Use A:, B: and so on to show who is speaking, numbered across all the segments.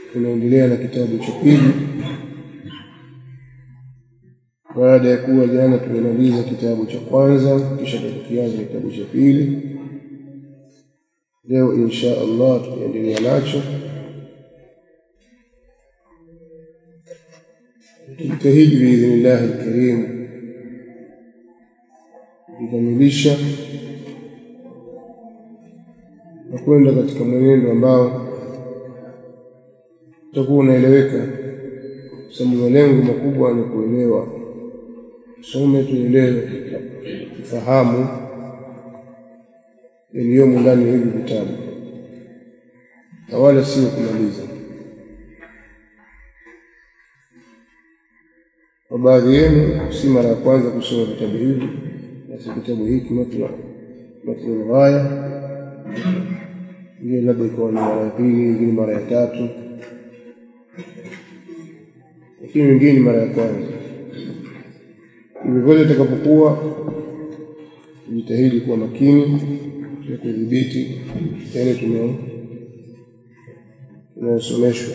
A: tunaendelea na kitabu cha pili baada ya kuwa jana tumemaliza kitabu cha kwanza kisha tukianza kitabu cha pili leo insha allah tutaendelea nacho tujitahidi biidhnillahi lkarim kukamilisha na kwenda katika mwenendo ambao utakuwa unaeleweka sababu malengo makubwa ni kuelewa tusome tuelewe tufahamu yaliyomo ndani ya hivi vitabu na wala sio kumaliza kwa baadhi yenu si mara ya kwanza kusoma vitabu hivi basi kitabu hiki matnu ghaya ingine labda ikawa ni mara ya pili ingine mara ya tatu lakini wengine mara ya kwanza hivyo vyote itakapokuwa jitahidi kuwa makini ya kudhibiti yale tunayosomeshwa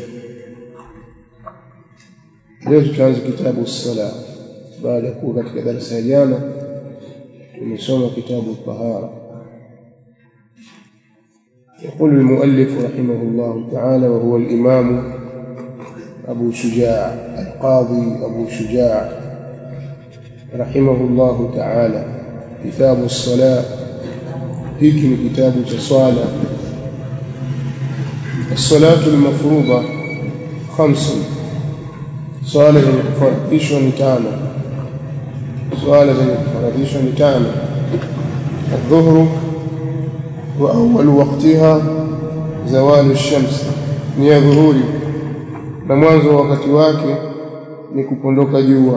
A: leo tutaanza kitabu sala baada ya kuwa katika darasa ya jana tumesoma kitabu tahara يقول المؤلف رحمه الله تعالى وهو الإمام أبو شجاع القاضي أبو شجاع رحمه الله تعالى كتاب الصلاة hiki ni kitabu cha swala الصلاة المفروضة خمس swala zenye kufaradhishwa ni tano swala zenye kufaradhishwa ni tano الظهر وأول وقتها زوال الشمس ni ya dhuhuri na mwanzo wa wakati wake ni kupondoka jua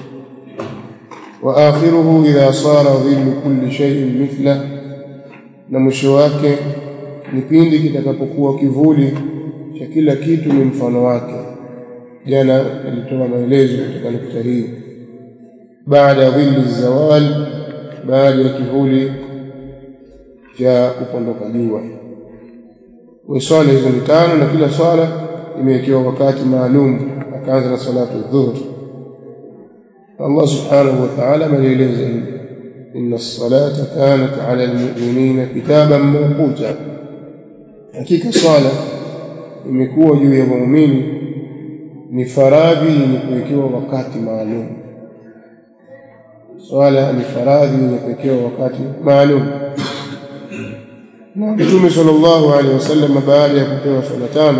A: wa akhiruhu idha sara dhillu kulli shay'in mithla na mwisho wake ni pindi kitakapokuwa kivuli cha kila kitu ni mfano wake jana alitoa maelezo katika nukta hii baada ya dhilli zawal baada ya kivuli cha kupondoka jua swala hizo ni tano na kila swala imewekewa wakati maalum akaanza na salatu dhuhur Allah subhanahu wa ta'ala ameeleza hivi inna as-salata kanat 'ala al-mu'minina kitaban mawquta hakika swala imekuwa juu ya waumini ni faradhi yenye kuwekewa wakati maalum swala ni faradhi yenye kuwekewa wakati maalum na Mtume sallallahu alaihi wasallam baada ya kupewa swala tano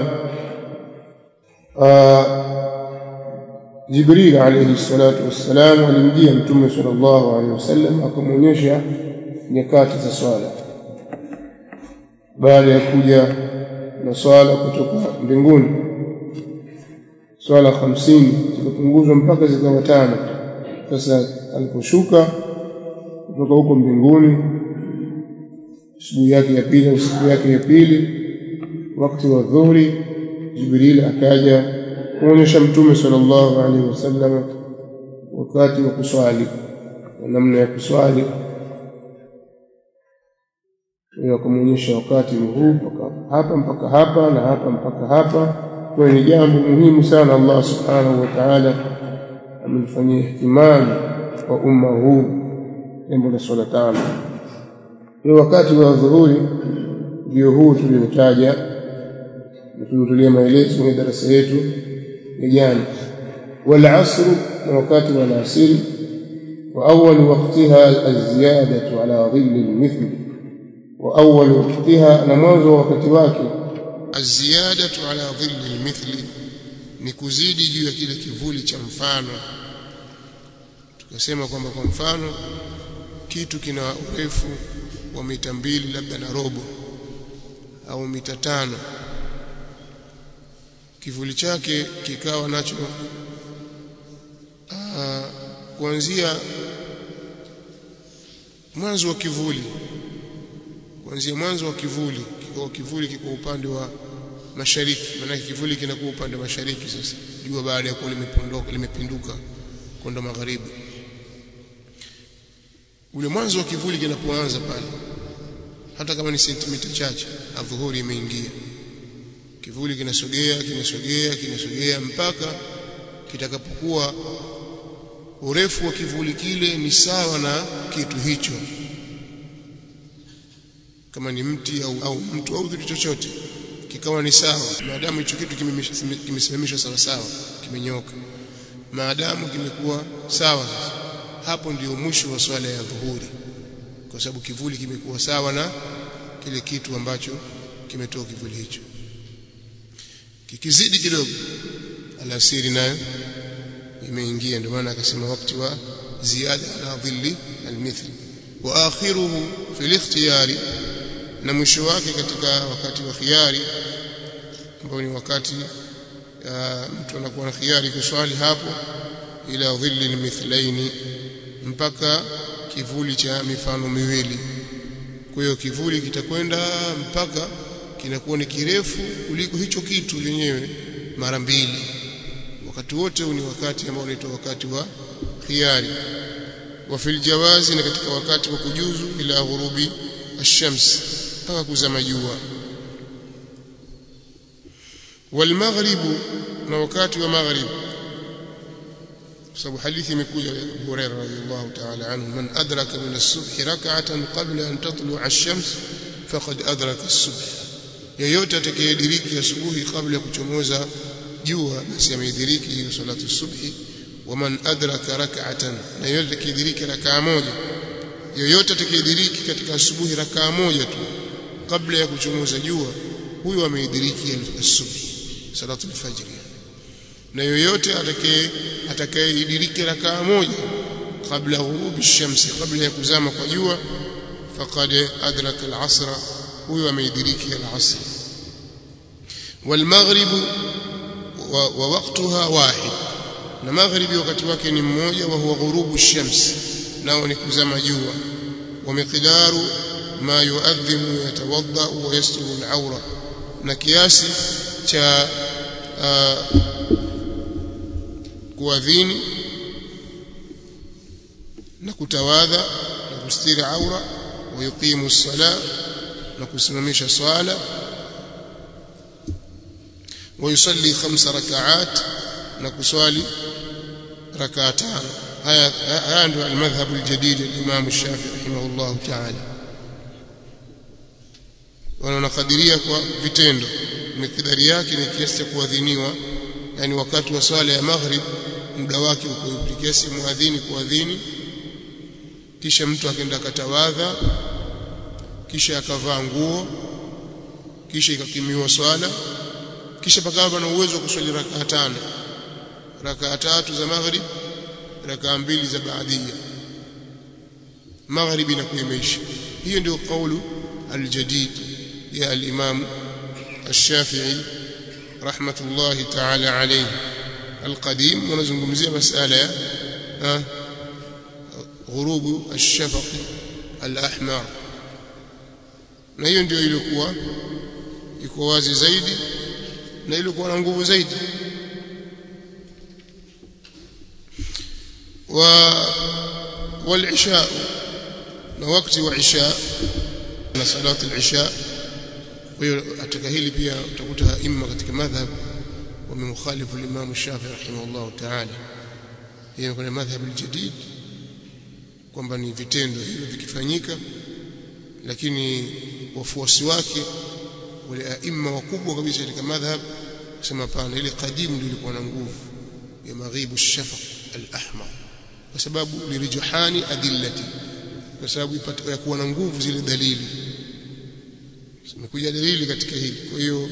A: Jibril alayhi salatu wassalam alimjia Mtume sallallahu alaihi wasallam akamwonyesha nyakati za swala baada ya kuja na swala kutoka mbinguni swala hamsini zikapunguzwa mpaka zikawa tano sasa aliposhuka kutoka huko mbinguni asubuhi yake ya pili au siku yake ya pili wakati wa dhuhuri Jibril akaja kuonyesha Mtume sallallahu alaihi wasallam wakati wa kuswali na namna ya kuswali akamwonyesha wakati huu mpaka hapa mpaka hapa na hapa mpaka hapa kwa ni jambo muhimu sana Allah subhanahu wa ta'ala amelifanyia ihtimam wa umma huu jambo la swala tano kwa wakati wa dhuhuri ndio huu tuliotaja na tuliotulia maelezo kwenye darasa yetu ya jana wal asr na wakati wa alasiri wa awwal waqtiha az-ziyadatu ala dhilli al-mithl wa awwal waqtiha na mwanzo wa wakati wake
B: az-ziyadatu ala dhilli al-mithl ni kuzidi juu ya kile kivuli cha mfano tukasema kwamba kwa mfano kitu kina urefu wa mita mbili labda na robo au mita tano kivuli chake kikawa nacho aa, kuanzia mwanzo wa kivuli kuanzia mwanzo wa kivuli kiko kivuli kiko upande wa mashariki maana kivuli kinakuwa upande wa mashariki sasa jua baada ya kuwa limepondoka limepinduka kwenda magharibi ule mwanzo wa kivuli kinapoanza pale hata kama ni sentimita chache adhuhuri imeingia kivuli kinasogea kinasogea kinasogea mpaka kitakapokuwa urefu wa kivuli kile ni sawa na kitu hicho kama ni mti au, au mtu au kitu chochote kikawa ni sawa maadamu hicho kitu kimesimamishwa sawa sawa kimenyoka maadamu kimekuwa sawa hapo ndio mwisho wa swala ya dhuhuri kwa sababu kivuli kimekuwa sawa na kile kitu ambacho kimetoa kivuli hicho kikizidi kidogo alasiri nayo imeingia ndio maana akasema wakati wa ziada ala dhilli almithli wa akhiruhu fi al-ikhtiyari na mwisho wake katika wakati wa khiari ambao ni wakati mtu anakuwa na khiari kuswali hapo ila dhilli almithlaini mpaka kivuli cha mifano miwili kwa hiyo kivuli kitakwenda mpaka kinakuwa ni kirefu kuliko hicho kitu yenyewe mara mbili wakati wote ni wakati ambao unaitwa wakati wa khiari wa fil jawazi na katika wakati wa kujuzu ila ghurubi ash-shams mpaka kuzama jua wal maghribu na wakati wa maghrib sababu hadithi imekuja ya Abu Hurairah radhiyallahu ta'ala anhu man adraka min as-subh rak'atan qabla an tatlu'a ash-shams faqad adraka as-subh yeyote atakayediriki asubuhi kabla ya kuchomoza jua basi ameidiriki hiyo salatu subhi waman adraka rak'atan na yeyote atakayediriki rak'a moja yeyote atakayediriki katika asubuhi rak'a moja tu kabla ya kuchomoza jua huyo ameidiriki asubuhi salatu al-fajr na yoyote atakaye atakayeidiriki rak'a moja kabla ghurubi shamsi kabla ya kuzama kwa jua faqad adraka al-asra huyo ameidiriki al-asr والمغرب ووقتها واحد na magharibi wakati wake ni mmoja wa huwa ghurubu shams nao ni kuzama jua wa miqdaru ma yuadhimu yatawadda wa yasturu al-awra na kiasi cha uh, kuadhini na kutawadha na kustiri aura wa yuqimu as-sala na kusimamisha swala ويصلي خمس ركعات نكسوالي ركعتان هذا عنده المذهب الجديد الإمام الشافعي رحمه الله تعالى wanakadiria kwa vitendo mikidari yake ni kiasi cha kuadhiniwa yani wakati wa swala ya maghrib muda wake uko kiasi muadhini kuadhini kisha mtu akaenda katawadha kisha akavaa nguo kisha ikakimiwa swala kisha pakawa pana uwezo wa kuswali rakaa tano rakaa tatu za maghrib rakaa mbili za baadia maghribi inakuwa imeisha hiyo ndio kaulu aljadid ya al-imam الشافعي رحمة الله تعالى عليه القديم ونزungumzia masala ya غروب الشفق الأحمر na hiyo ndio ilikuwa iko wazi zaidi na ilikuwa na nguvu zaidi wa wal-isha na wakati wa isha na salatu al-isha kwa hiyo katika hili pia utakuta imma katika madhhab wamemkhalifu al-Imam Shafi'i rahimahullah ta'ala hiyo kuna madhhab al-jadid kwamba ni vitendo hivyo vikifanyika lakini wafuasi wake wale aima wakubwa kabisa katika madhhab kusema pana ile qadim ndio ilikuwa na nguvu ya maghibu shafaq al-ahmar kwa sababu lirijhani adillati kwa sababu ipata ya kuwa na nguvu zile dalili zimekuja dalili katika hili kwa hiyo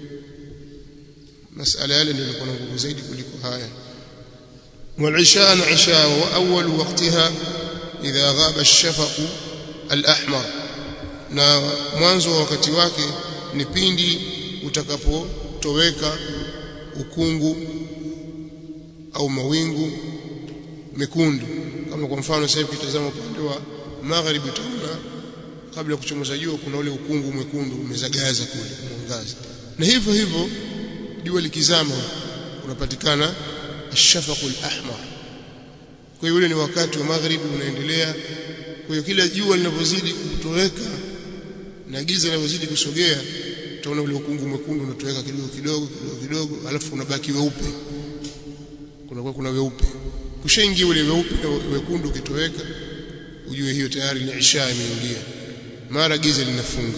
B: masala yale ndio ilikuwa na nguvu zaidi kuliko haya والعشاء عشاء وأول وقتها إذا غاب الشفق الأحمر na mwanzo wa wakati wake ni pindi utakapotoweka ukungu au mawingu mekundu kama kwa mfano sasa hivi kitazama upande wa magharibi utaona kabla ya kuchomoza jua kuna ule ukungu mwekundu umezagaza kule mwangaza na hivyo hivyo jua likizama unapatikana ashafaqul ahmar kwa hiyo ule ni wakati wa magharibi unaendelea kwa hiyo kila jua linavyozidi kutoweka na giza linavyozidi kusogea utaona ule ukungu mwekundu unatoweka kidogo kidogo kidogo kidogo alafu unabaki weupe kunakuwa kuna weupe kushaingia ule weupe na wekundu ukitoweka ujue hiyo tayari ni isha imeingia mara giza linafunga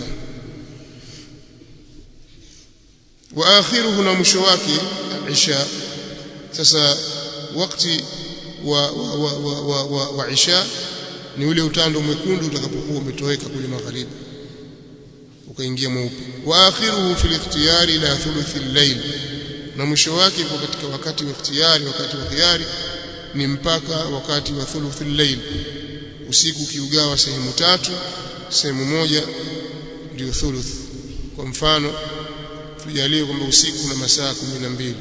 B: wa akhiruhu na mwisho wake isha sasa wakati wa wa, wa, wa, wa, wa, wa isha ni ule utando mwekundu utakapokuwa umetoweka kule magharibi ukaingia mweupe wa akhiruhu fil ikhtiyari ila thuluthi al-layl na mwisho wake kwa katika wakati wa ikhtiyari wakati wa khiyari ni mpaka wakati wa thuluthi al-layl usiku ukiugawa sehemu tatu sehemu moja ndio thuluth kwa mfano tujalie kwamba usiku una masaa kumi na mbili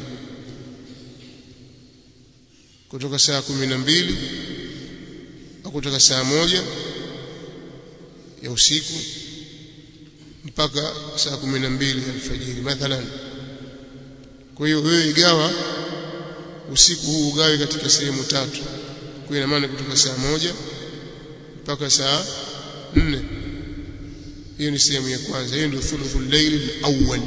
B: kutoka saa kumi na mbili au kutoka saa moja ya usiku mpaka saa kumi na mbili alfajiri mathalan kwa hiyo wewe igawa usiku huu ugawe katika sehemu tatu kwa ina maana kutoka saa moja mpaka saa nne hiyo ni sehemu ya kwanza hiyo ndio thuluthul layl al-awwal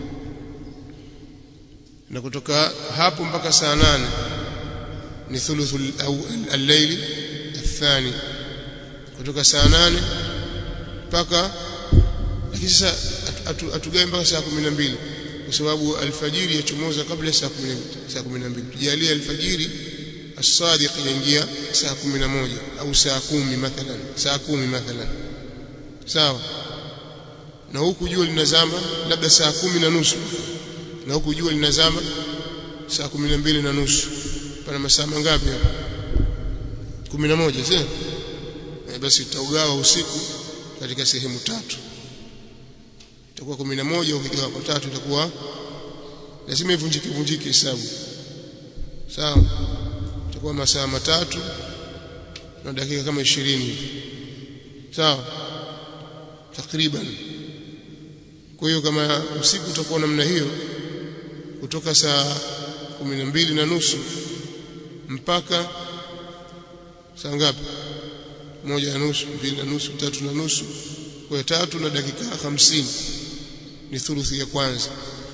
B: na kutoka hapo mpaka saa nane ni thuluthul al-layl athani kutoka saa nane mpaka lakini sasa atugawe mpaka saa 12 kwa sababu alfajiri yachomoza kabla saa 10 saa 12 tujalie alfajiri as-sadiq yaingia saa 11 au saa 10 mathalan saa 10 mathalan sawa na huku jua linazama labda saa kumi na nusu na huku jua linazama saa kumi na mbili na nusu pana masaa mangapi hapa kumi na moja sio e, basi tutaugawa usiku katika sehemu tatu itakuwa kumi na moja ukigawa kwa tatu itakuwa lazima ivunjike vunjike hesabu sawa itakuwa masaa matatu na dakika kama ishirini hivi sawa takriban kwa hiyo kama usiku utakuwa namna hiyo kutoka saa kumi na mbili na nusu mpaka saa ngapi moja na nusu mbili na nusu tatu na nusu kwa tatu na dakika hamsini ni thuluthi ya kwanza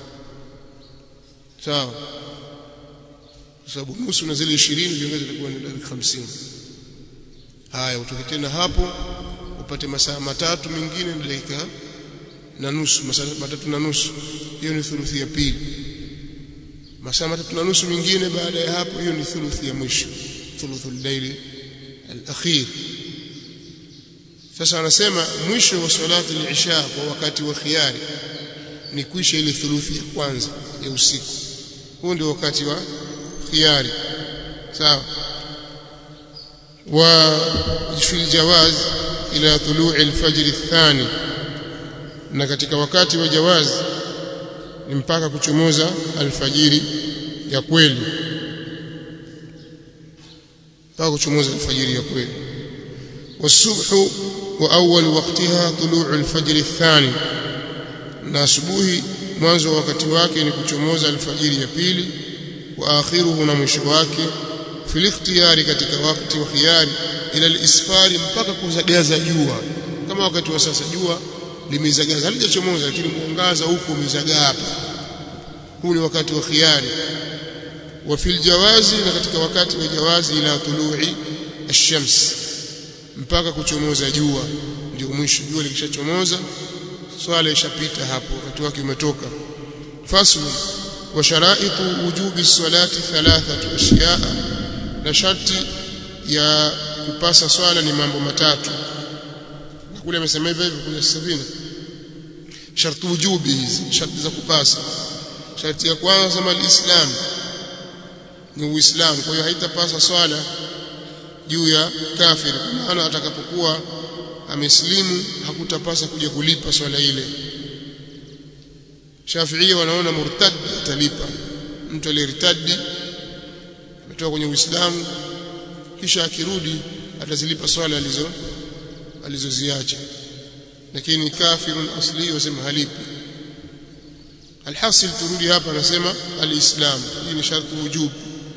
B: sawa kwa sababu nusu na zile ishirini ziongeza itakuwa ni dakika hamsini haya utoke tena hapo upate masaa matatu mengine na dakika na nusu masaa matatu na nusu hiyo ni thuluthi ya pili masaa matatu na nusu mingine baada ya hapo hiyo ni thuluthi ya mwisho thuluthul layli al-akhir sasa wanasema mwisho wa salati al-isha kwa wakati wa khiyari ni kuisha ile thuluthi ya kwanza ya usiku huo ndio wakati wa khiyari sawa wa fi al-jawaz ila tulu'i al-fajr ath-thani na katika wakati wa jawazi ni mpaka kuchomoza alfajiri ya kweli mpaka kuchomoza alfajiri ya kweli والصبح واول وقتها طلوع الفجر الثاني na asubuhi mwanzo wa wakati wake ni kuchomoza alfajiri ya pili wa akhiruhu na mwisho wake fil ikhtiyari katika wakati wa khiyari ila alisfari mpaka kuzagaza jua kama wakati wa sasa jua limezagaza halijachomoza lakini mwangaza huko umezagaa hapa huu ni wakati wa khiyari wa fil jawazi na katika wakati wa jawazi ila tului ash-shams mpaka kuchomoza jua ndio mwisho jua likishachomoza swala ishapita hapo wakati wake umetoka faslu wa sharaitu wujubi salati thalathatu ashiyaa na sharti ya kupasa swala ni mambo matatu na kule amesema hivyo hivyo kwenye sabini sharti wujubi hizi sharti za kupasa sharti ya kwanza sema alislam ni uislamu kwa hiyo haitapasa swala juu ya kafiri kwa maana atakapokuwa ameslimu hakutapasa kuja kulipa swala ile Shafiia wanaona murtad atalipa mtu aliyertadi ametoka kwenye Uislamu kisha akirudi atazilipa swala alizo alizoziacha lakini kafirun asli wasema halipi alhasil turudi hapa anasema alislam hii ni sharti wujub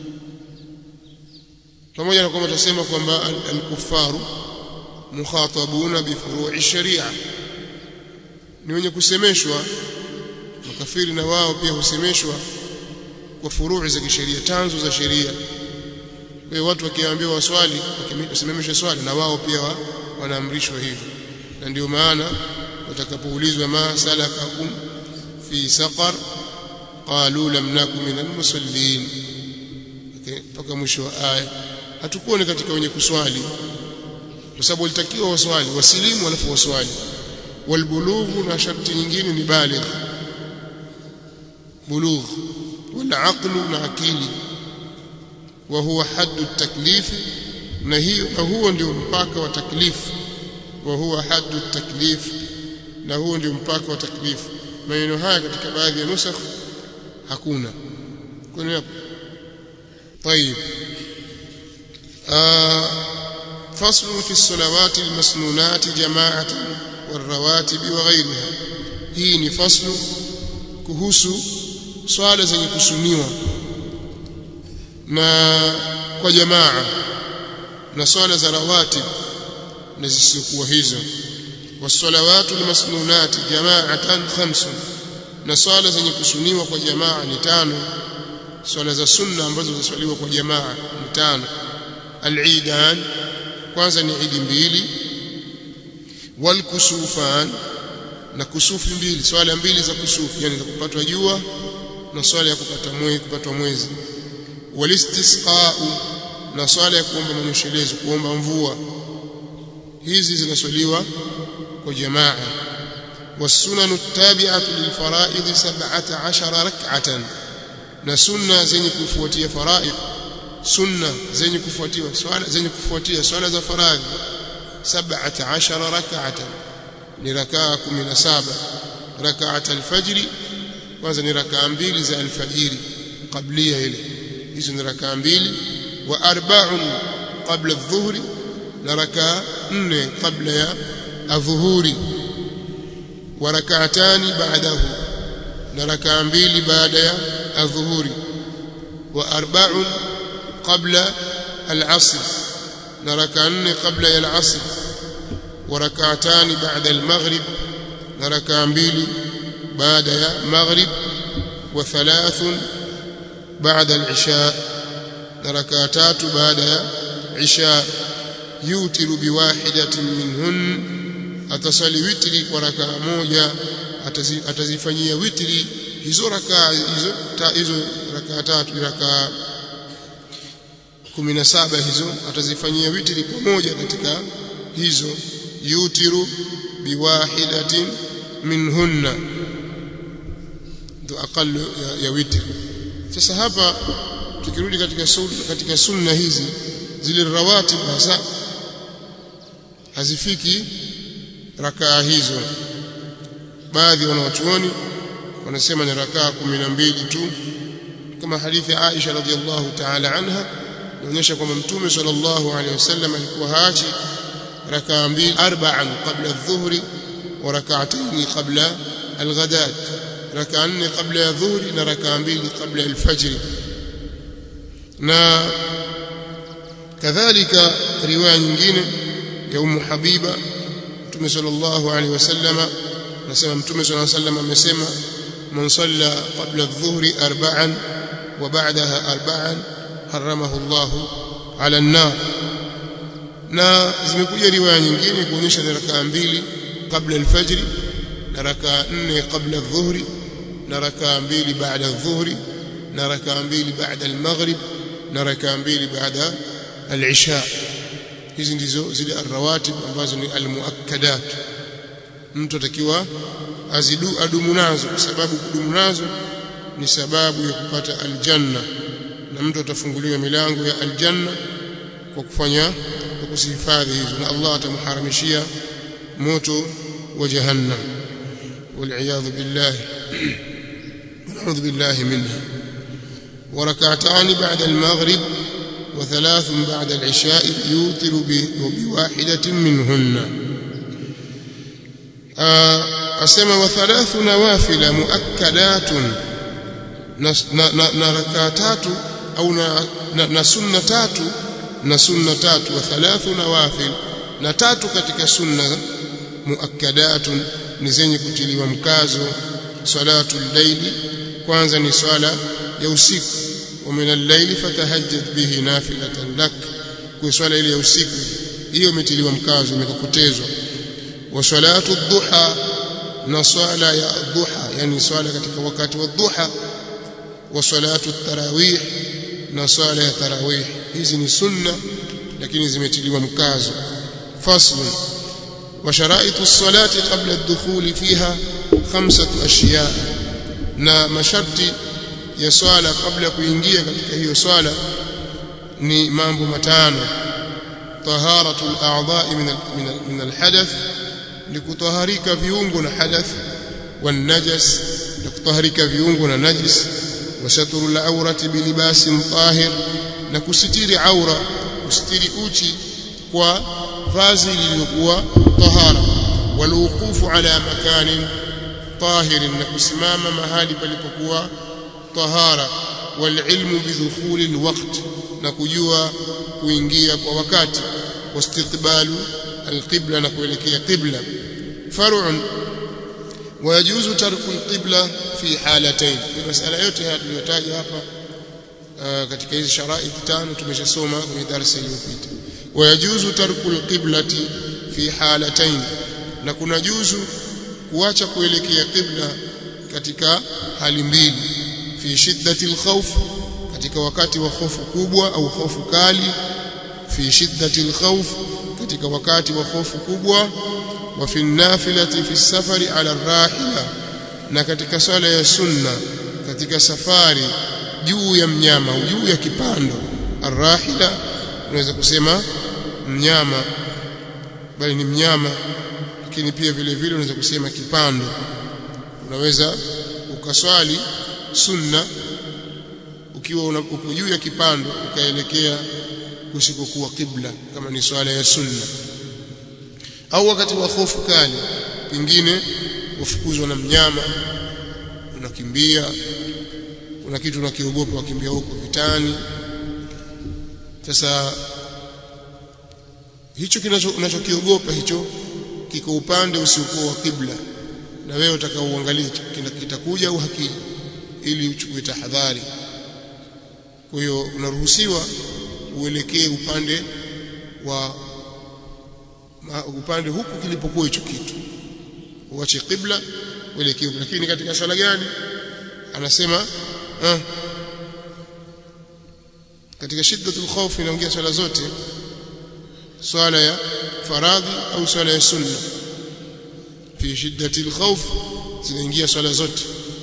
B: pamoja na kwamba tutasema kwamba alkufaru mukhatabuna bifuru'i sharia ni wenye kusemeshwa makafiri na wao pia husemeshwa kwa furuu za kisheria tanzo za sheria kwa hiyo watu wakiambiwa waswali wasimamishe swali na wao pia wa, wanaamrishwa hivyo na ndio maana watakapoulizwa ma salakakum fi saqar qalu lam nakum min almusallin mpaka mwisho wa aya hatukuwa ni katika wenye kuswali kwa sababu walitakiwa waswali wasilimu alafu waswali walbulughu na sharti nyingine ni baligh bulugh wal aqlu na akili wa huwa haddu taklifi na hiyo na huo ndio mpaka wa taklifu wa huwa haddu taklif na huo ndio mpaka wa taklifu maneno haya katika baadhi ya nusakh hakuna kuna hapo طيب آه فصل في الصلوات المسنونات جماعة والرواتب وغيرها hii ni faslu kuhusu swala zenye kusuniwa na kwa jamaa na swala za rawatib na zisizokuwa hizo wasalawatu almasnunati jama'atan khamsun na swala zenye kusuniwa kwa jamaa ni tano swala za sunna ambazo zaswaliwa kwa jamaa ni tano al-eidan kwanza ni idi mbili wal kusufan na kusufi mbili swala mbili za kusufi yani za kupatwa jua na swala ya kupata mwezi kupatwa mwezi walistisqa'u na swala ya kuomba manyeshelezo kuomba mvua hizi zinaswaliwa kwa jamaa والسنن التابعة للفرائض سبعة عشر ركعة na sunna zenye kufuatia faraid sunna zenye kufuatia swala zenye kufuatia swala za faradhi 17 rak'atan ni rakaa 17 rak'at al-fajr kwanza ni rakaa mbili za alfajiri qablia ile hizo ni rakaa mbili wa arba'un qabla adh-dhuhri na rakaa nne kabla ya adhuhuri wa rak'atani ba'dahu na rakaa mbili baada ya adhuhuri wa arba'un qabla al-'asr na rakaa nne kabla ya al-'asr wa rak'atani ba'da al-maghrib na rakaa mbili baada ya maghrib wa thalathun ba'da al-'isha na rakaa tatu baada ya isha yutiru biwahidatin minhun atasali witri kwa rakaa moja atazifanyia witri hizo rakaa hizo ta, hizo rakaa tatu rakaa 17 hizo atazifanyia witri pamoja katika hizo yutiru biwahidatin minhunna ndo aqallu ya, ya witri sasa hapa tukirudi katika sunna, katika sunna hizi zile rawatib hasa hazifiki rakaa hizo baadhi ya wanawachuoni wanasema ni rakaa 12 tu kama hadithi ya Aisha radhiallahu ta'ala anha inaonyesha kwamba mtume sallallahu alaihi wasallam alikuwa haachi rakaa mbili arba'an qabla adh-dhuhri wa rak'atayn qabla al-ghadat rakaa nne kabla ya dhuhri na rakaa mbili kabla ya al-fajr na kadhalika riwaya nyingine ya Ummu Habiba Mtume sallallahu alaihi wasallama nasema Mtume sallallahu alaihi wasallam amesema man salla qabla adh-dhuhri arba'an wa ba'daha arba'an haramahu Allah ala an-nar na zimekuja riwaya nyingine kuonyesha ni rakaa mbili kabla al-fajr na rakaa nne kabla adh-dhuhri na rakaa mbili baada adh-dhuhri na rakaa mbili baada al-maghrib na rakaa mbili baada al-isha hizi ndizo zile arrawatib ambazo ni almuakkadat mtu atakiwa azidu adumu nazo kwa sababu kudumu nazo ni sababu ya kupata aljanna na mtu atafunguliwa milango ya aljanna kwa kufanya kwa kusihifadhi hizo na Allah atamharamishia moto wa jahannam والعياذ بالله ونعوذ بالله منها وركعتان بعد المغرب وثلاث بعد العشاء يوتر بواحدة منهن أسمى وثلاث نوافل مؤكدات نركاتات أو نسنتات نسنتات وثلاث نوافل نتات katika sunna muakkadatun ni zenye kutiliwa mkazo salatu al-layli kwanza ni swala ya usiku wa min al-layli fatahajjad bihi nafilatan lak kwa swala ile ya usiku hiyo imetiliwa mkazo imekokotezwa wa salatu ad-duha na swala ya duha yani swala katika wakati wa duha wa salatu at-tarawih na swala ya tarawih hizi ni sunna lakini zimetiliwa mkazo fasl wa sharaitu as-salati qabla ad-dukhul fiha khamsatu ashiya na masharti ya swala kabla ya kuingia katika hiyo swala ni mambo matano taharatu al-a'dha'i min min al-hadath ni kutaharika viungo na hadath والنجس لكطهرك viungo na najis wasaturu al-awrati bilibasin tahir na kusitiri aura kusitiri uchi kwa vazi lililokuwa tahara waluqufu ala makanin طاهر na kusimama mahali palipokuwa tahara walilmu bidukhuli alwaqt na kujua kuingia kwa wakati wastiqbalu alqibla na kuelekea qibla far'un ويجوز ترك القبلة في حالتين المسألة yote haya tuliyotaja hapa katika hizi sharaiti tano tumeshasoma kwenye darasa iliyopita ويجوز ترك القبلة في حالتين na kuna juzu kuacha kuelekea qibla katika hali mbili fi shiddati alkhawf katika wakati wa hofu kubwa au hofu kali fi shiddati alkhawf katika wakati wa hofu kubwa wa fi nafilati fi safari ala rahila na katika swala ya sunna katika safari juu ya mnyama juu ya kipando arrahila unaweza kusema mnyama bali ni mnyama lakini pia vile vile unaweza kusema kipando unaweza ukaswali sunna ukiwa uko juu ya kipando ukaelekea kusikokuwa kibla kama ni swala ya sunna au wakati wa hofu kali pengine ufukuzwa na mnyama unakimbia kuna kitu unakiogopa wakimbia huko vitani sasa hicho unachokiogopa hicho kiko upande usiokuwa wa kibla na wewe utakaoangalia kitakuja au hakija ili uchukue tahadhari kwa hiyo unaruhusiwa uelekee upande wa upande huku kilipokuwa hicho kitu uache kibla uelekee lakini katika swala gani anasema ah, katika shiddatul khawf inaongea swala zote swala ya faradhi au swala ya sunna fi shiddati alkhawf zinaingia swala zote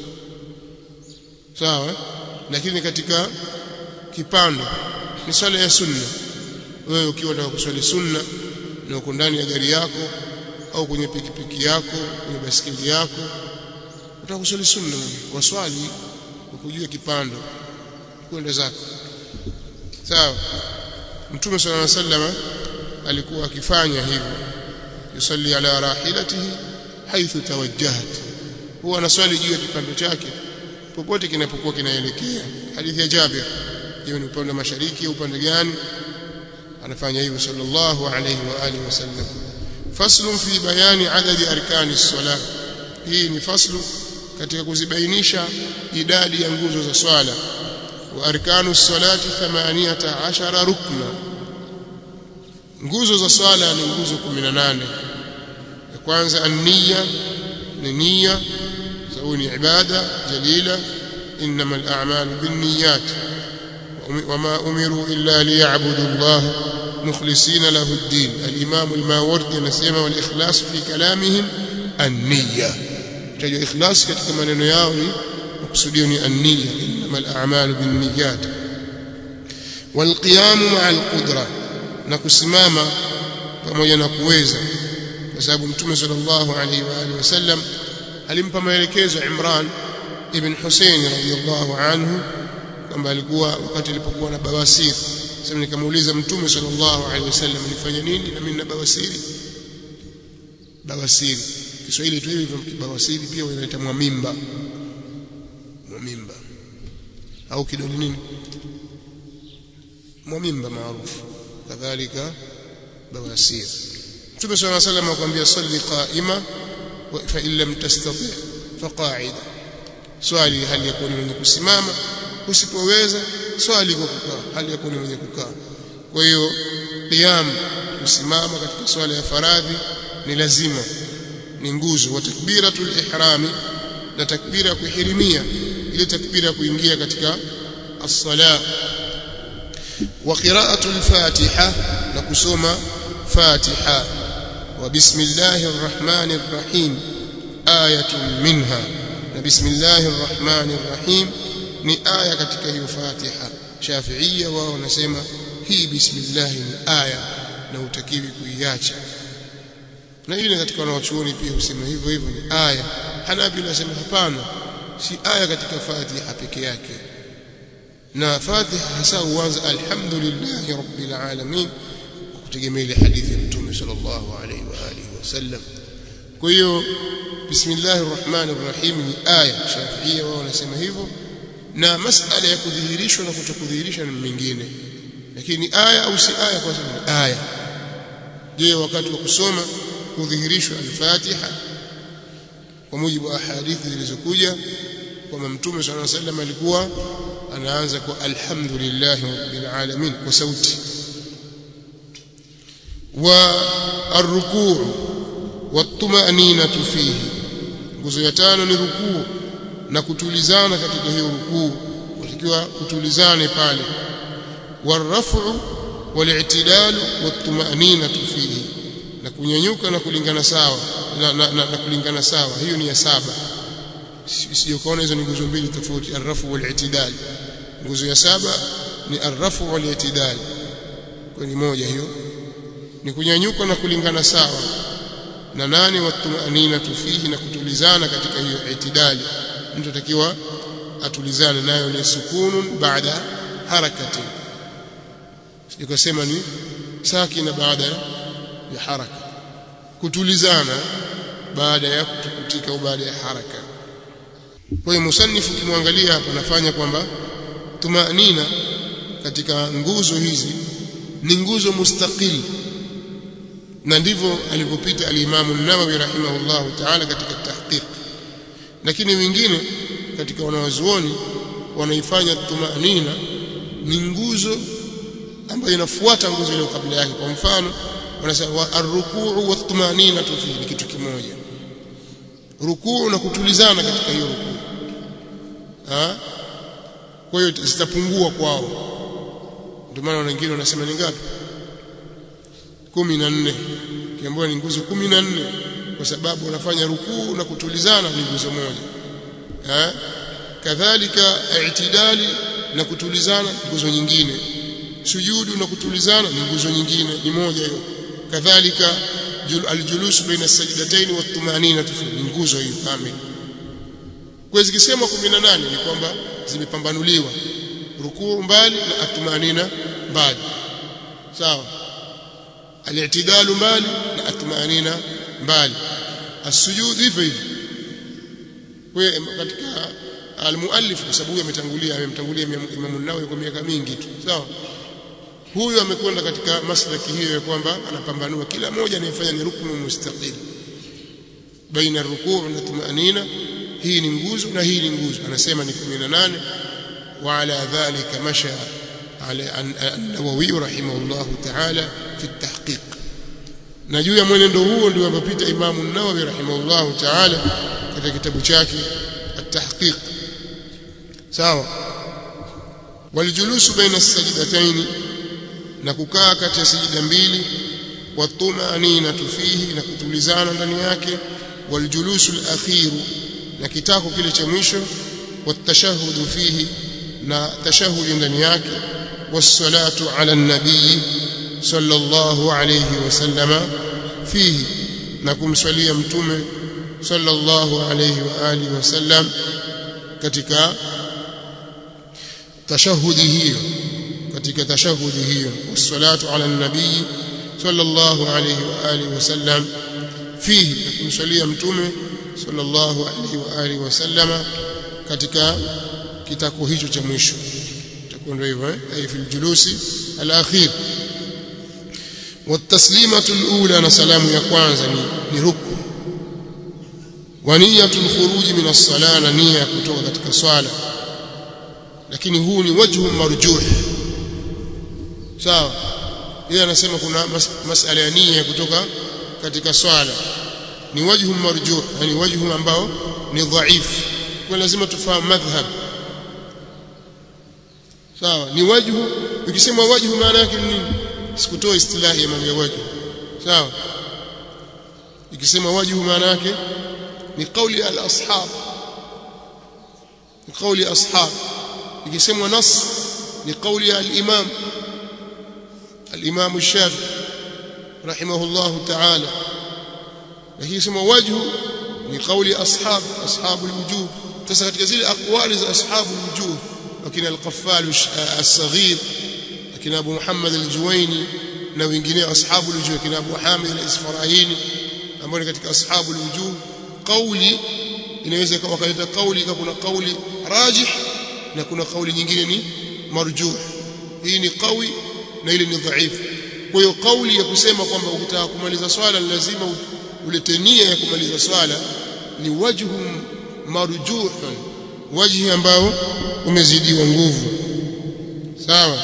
B: sawa lakini katika kipando ni swala ya sunna wewe ukiwa unataka kuswali sunna na uko ndani ya gari yako au kwenye pikipiki yako kwenye basikeli yako utaka kuswali sunna waswali ukujua kipando kwenda zako sawa mtume sallallahu alaihi wasallam alikuwa akifanya hivyo yusalli ala rahilatihi haithu tawajjahat huwa anaswali juu ya kipando chake popote kinapokuwa kinaelekea hadithi ya Jabir hiyo ni upande wa mashariki au upande gani anafanya hivyo sallallahu alayhi wa alihi wasallam faslun fi bayani adadi arkani as-salah hii ni faslu katika kuzibainisha idadi ya nguzo za swala wa arkanu as-salati 18 rukna nguzo za swala ni nguzo 18 ya kwanza an-niyya ni niyya sababu ni ibada jalila inma al-a'malu bin-niyyat وما أمروا إلا ليعبدوا الله مخلصين له الدين الإمام الماوردي نسيما والإخلاص في كلامهم النية تجو إخلاص katika maneno yao ni makusudio ni an-niyya inma al-a'malu bin-niyyat والقيام مع القدرة na kusimama pamoja na kuweza kwa sababu mtume sallallahu alaihi wa alihi wasallam alimpa maelekezo Imran ibn Hussein radhiyallahu anhu kwamba alikuwa wakati alipokuwa na bawasiri sasa nikamuuliza mtume sallallahu alaihi wasallam nifanye nini na mimi na bawasiri bawasiri Kiswahili tu hivyo bawasiri pia wanaita mwamimba mwamimba au kidole nini mwamimba maarufu kadhalika bawasir Mtume صلى الله عليه وسلم akwambia salli qa'ima fa in lam tastati fa qa'ida swali hali ya kuwa ni mwenye kusimama usipoweza swali kwa kukaa hali ya kuwa ni mwenye kukaa kwa hiyo qiyam kusimama katika swala ya faradhi ni lazima ni nguzo wa takbiratul ihrami na takbira ya kuhirimia ile takbira ya kuingia katika as-sala wa qira'atul fatiha na kusoma fatiha wa bismillahir rahmanir rahim ayatun minha na bismillahir rahmanir rahim ni aya katika hiyo fatiha shafiia wao wanasema hii bismillah ni aya na utakiwi kuiacha na ile katika wanawachuoni pia husema hivyo hivyo ni aya hanabila nasema hapana si aya katika fatiha peke yake na fatiha hasa huanza alhamdulillahi rabbil alamin kutegemea ile hadithi ya mtume sallallahu alaihi wa alihi wasallam kwa hiyo bismillahir rahmanir rahim ni aya shafiia wao wanasema hivyo na masala ya kudhihirishwa na kutokudhihirisha ni mingine lakini aya au si aya kwa sababu ni aya je wakati wa kusoma kudhihirishwa al-Fatiha kwa mujibu wa hadithi zilizokuja kwamba mtume صلى الله عليه وسلم alikuwa anaanza kwa alhamdulillah rabbil alamin kwa sauti wa arrukuu wat-tuma'ninatu fihi nguzo ya tano ni rukuu na kutulizana katika hiyo rukuu watakiwa kutulizane pale waraf'u wal-i'tidalu wat-tuma'ninatu fihi na kunyanyuka na kulingana sawa na, na, na, na kulingana sawa hiyo ni ya saba sijokaona hizo ni nguzo mbili tofauti arrafu wal-i'tidal nguzo ya saba ni arrafu wal-i'tidal kwa ni moja hiyo ni kunyanyuka na kulingana sawa na nane watumanina fihi na kutulizana katika hiyo itidali mtu atakiwa atulizane nayo ni sukunun baada harakati sikosema ni sakina baada ya haraka kutulizana baada ya kutukutika au baada ya haraka kwa hiyo musanifu kimwangalia hapa anafanya kwamba tumanina katika nguzo hizi ni nguzo mustaqili na ndivyo alivyopita alimamu an-Nawawi rahimahullahu ta'ala katika tahqiq lakini wengine katika wanawazuoni wanaifanya tumanina ni nguzo ambayo inafuata nguzo ile kabla yake kwa mfano wanasema ar-ruku'u wa tumanina fi ni kitu kimoja rukuu na kutulizana katika hiyo rukuu ha kwa hiyo zitapungua kwao ndio maana wengine wanasema ni ngapi kumi na nne kiambiwa ni nguzo kumi na nne kwa sababu unafanya rukuu na kutulizana ni nguzo moja eh kadhalika i'tidali na kutulizana nguzo nyingine sujudu na kutulizana ni nguzo nyingine ni moja hiyo kadhalika aljulus baina sajdatayn wa tumanina ni nguzo hiyo kamili kwa zikisema 18 ni kwamba zimepambanuliwa rukuu mbali na atumanina mbali sawa al-i'tidalu mbali na atmanina mbali as-sujud hivyo hivyo kwa katika al-muallif kwa sababu ametangulia amemtangulia Imam an-Nawawi kwa miaka mingi tu sawa huyu amekwenda katika maslaki hiyo ya kwamba anapambanua kila moja anayefanya ni ruknu mustaqil baina rukuu na tumanina hii ni nguzo na hii ni nguzo anasema ni 18 wa ala dhalika masha على النووي رحمه الله تعالى في التحقيق na juu ya mwenendo huo ndio amepita Imam an-Nawawi rahimahullahu ta'ala katika kitabu chake at-Tahqiq sawa waljulusu baina as-sajdatayn na kukaa kati ya sajida mbili watumanina fihi na kutulizana ndani yake waljulusu al-akhir na kitako kile cha mwisho watashahhudu fihi na tashahudi ndani yake والصلاه على النبي صلى الله عليه وسلم فيه نكم صليه متومه صلى الله عليه واله وسلم katika tashahudi hiyo katika tashahudi hiyo wassalatu ala nabii sallallahu alayhi wa alihi wasallam fihi kumsalia mtume sallallahu alayhi wa alihi wasallam katika kitako hicho cha mwisho ndio hivyo eh ay fil julusi al-akhir والتسليمه الاولى na salamu ya kwanza ni ni ruku wa niyatul khuruji min as-sala na nia kutoka katika swala lakini huu ni wajhu marjuh sawa yeye anasema kuna mas masala ya nia kutoka katika swala ni wajhu marjuh yani wajhu ambao ni dhaif kwa lazima tufahamu madhhab sawa ni wajhu ukisema wajhu maana yake ni nini sikutoa istilahi ya mambo ya wajhu sawa ikisema wajhu maana yake ni kauli al ashab ni kauli ashab ikisemwa nas ni kauli ya al imam al imam shafi rahimahullah ta'ala lakini sema wajhu ni kauli ashab ashabul wujuh sasa katika zile aqwali za ashabul wujuh wakina al-qaffal as-saghir akina abu muhammad al-juwaini na wengineo ashabul wujuh akina abu hamid al-isfarahini ambao ni katika ashabul wujuh kauli inaweza wakaleta kauli kama kuna kauli rajih na kuna kauli nyingine ni marjuh hii ni qawi na ile ni dhaifu kwa hiyo kauli ya kusema kwamba ukitaka kumaliza swala lazima ulete nia ya kumaliza swala ni wajhu marjuhun wajhi ambao umezidiwa nguvu sawa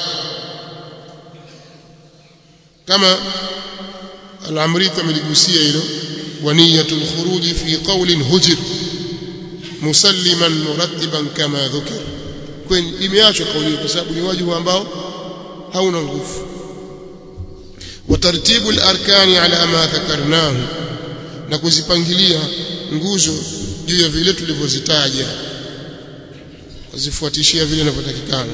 B: kama al-amriti ameligusia hilo wa niyatul khuruj fi qawlin hujr musalliman murattiban kama dhukir kwenye imeachwa kauli kwa sababu ni wajhu ambao hauna nguvu وترتيب الاركان على ما ذكرناه na kuzipangilia nguzo juu ya vile tulivyozitaja kuzifuatishia vile inavyotakikana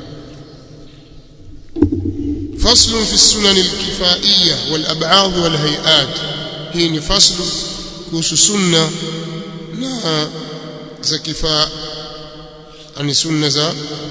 B: فصل في السنن الكفائية والأبعاض والهيئات hii ni faslu kuhusu sunna na za kifaa yani sunna za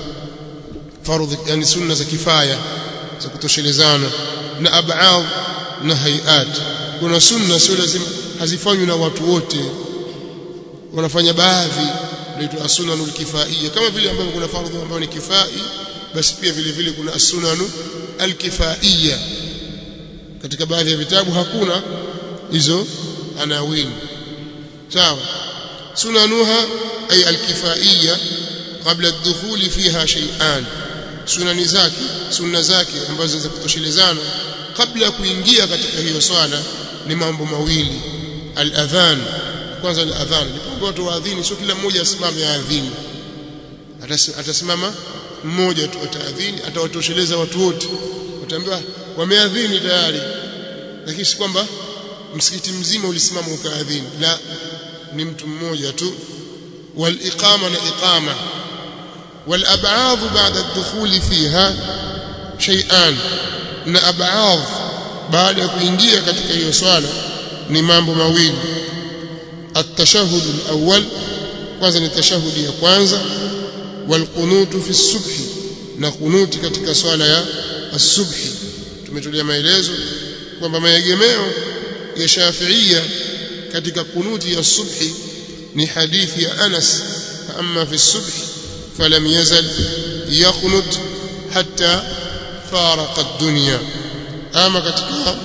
B: fardhi yani sunna za kifaya za kutoshelezana na ab'ad na hayat kuna sunna sio lazima hazifanywi na watu wote wanafanya baadhi inaitwa as-sunanul kifaiyya kama vile ambavyo kuna fardhu ambayo ni kifai basi pia vile vile kuna as-sunanu al-kifaiyya katika baadhi ya vitabu hakuna hizo anawini sawa sunanuha ay al-kifaiyya qabla ad-dukhul fiha shay'an sunani zake sunna zake ambazo za kutoshelezana kabla ya kuingia katika hiyo swala ni mambo mawili al-adhan kwanza al-adhan ni watu waadhini sio kila mmoja asimame aadhini atasimama mmoja tu ataadhini atawatosheleza watu wote wataambiwa wameadhini tayari lakini si kwamba msikiti mzima ulisimama ukaadhini la ni mtu mmoja tu wal iqama na iqama wal ab'ad ba'da ad-dukhul fiha shay'an na ab'ad baada ya kuingia katika hiyo swala ni mambo mawili at-tashahhud al-awwal kwanza ni tashahudi ya kwanza wal qunutu fi subhi na kunuti katika swala ya as-subhi tumetolea maelezo kwamba maegemeo ya Shafi'ia katika kunuti ya subhi ni hadithi ya Anas amma fi subhi falam yazal yaqnut hatta faraqa ad-dunya ama katika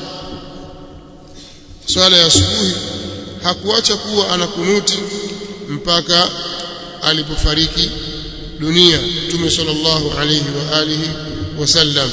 B: swala ya asubuhi hakuacha kuwa anakunuti mpaka alipofariki dunia Mtume sallallahu alayhi wa alihi wasallam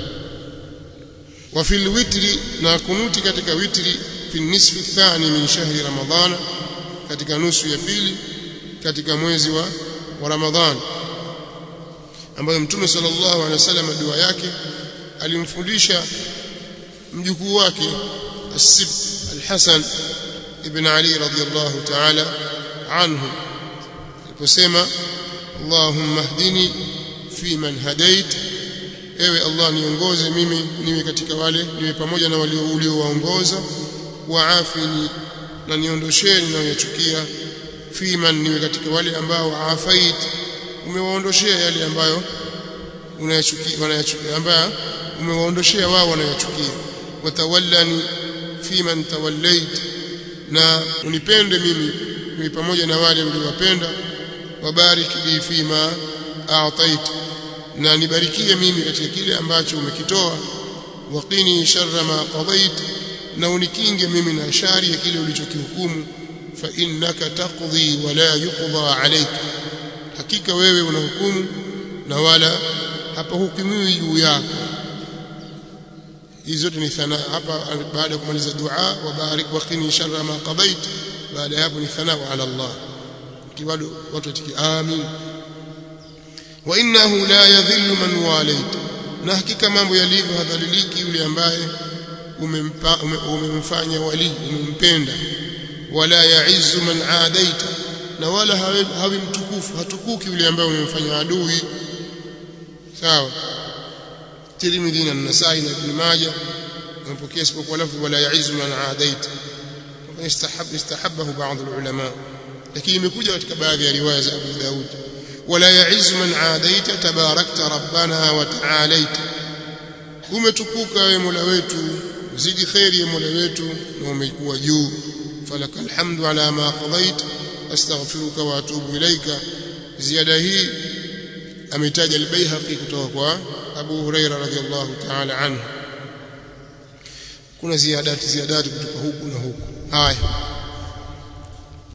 B: وفي الوتر na kunuti katika witri fi nisfi thani min shahri ramadhana katika nusu ya pili katika mwezi wa, wa ramadhan ambayo mtume sallallahu alaihi wasallam dua yake alimfundisha mjukuu wake as-sib al-hasan ibn ali radiyallahu ta'ala anhu aliposema allahumma hdini fi man hadait ewe Allah niongoze mimi niwe katika wale niwe pamoja na walio uliowaongoza waafini na niondoshee ninayochukia fiman niwe katika wale ambao afait umewaondoshea yale ambayo unayachukia wanayachukia ambayo umewaondoshea wao wanayachukia watawallani fiman tawallait na unipende mimi niwe pamoja na wale uliowapenda wabarik li fima a'taita na nibarikie mimi katika kile ambacho umekitoa waqini sharra ma qadait na unikinge mimi na shari ya kile ulichokihukumu fa innaka taqdi wa la yuqda alayk hakika wewe unahukumu na wala hapa hukumiwi juu yako hizi zote ni thana hapa baada ya kumaliza dua wa barik wa qini sharra ma qadait baada hapo ni thana ala Allah kiwado watu watiki amin wa innahu la yadhillu man walayta na hakika mambo yalivyo hadhaliliki yule ambaye umempa umemfanya wali umempenda wala yaizu man adaita na wala hawi, hawi mtukufu hatukuki yule ambaye umemfanya adui sawa Tirmidhi na Nasai na Ibn Majah wamepokea isipokuwa lafzi wala yaizu man adaita istahab istahabahu baadhi ulama lakini imekuja katika baadhi ya riwaya za Abu Daud wala yaizu man adaita tabarakta rabbana wa ta'alaita umetukuka wewe Mola wetu zidi khairi ya Mola wetu na umekuwa juu falaka alhamdu ala ma qadait astaghfiruka wa atubu ilaika ziada hii ametaja al-Baihaqi kutoka kwa Abu Huraira radhiyallahu ta'ala anhu kuna ziadati ziadati kutoka huku na huku haya